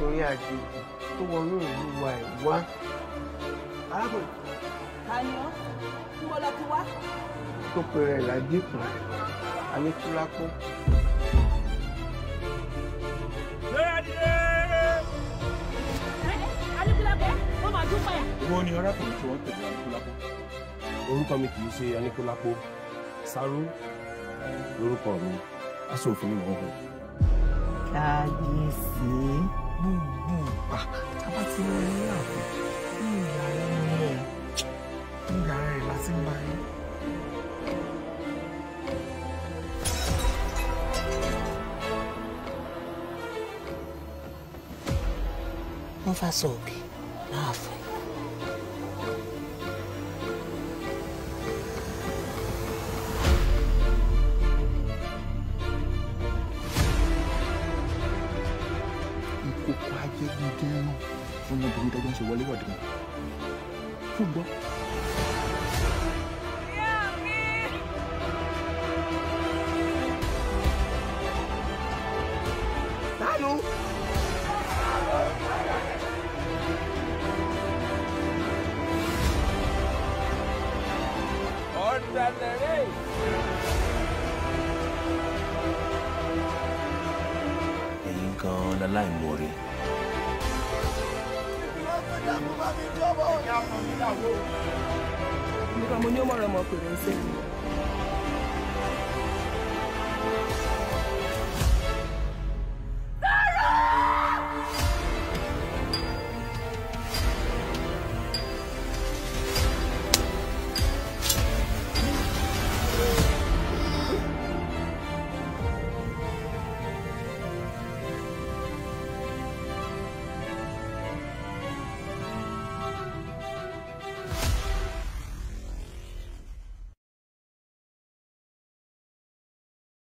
ọkùnrin àjèjì tó wọnú ìlú wa ẹ̀ wá. arákùnrin ta ni ọ́ ń bọ́ lọ ti wá. tó pe rẹ̀ ládìkù aníkúlápó. adigunlẹ́kẹ́ ó máa dúpẹ́. Ìwọ ni arákùnrin tí wọ́n tẹ̀lé Aníkúlápó. orúkọ mi kì í ṣe aníkúlápó sáró lórúkọ mi aṣòfin ni mò ń hù. kábíyèsí gbogbo ìgbà tábà tí wọ́n ní ààfin ní ìyàrá ẹni ẹ̀ ní ìyàrá rẹ̀ láti ń bá yín. wọ́n fà sọ òbí láàfin. Ìkòkò ajẹ́gbẹ́dẹ́ náà fún ọmọbìnrin tọ́jọ́ ń ṣe wọlé wọ̀dé wọn. Ṣùgbọ́n Tánú. ẹ̀yin gan-an láláìmoore. nígbà mo ní ó mọ̀rọ̀ ọmọkùnrin ṣe.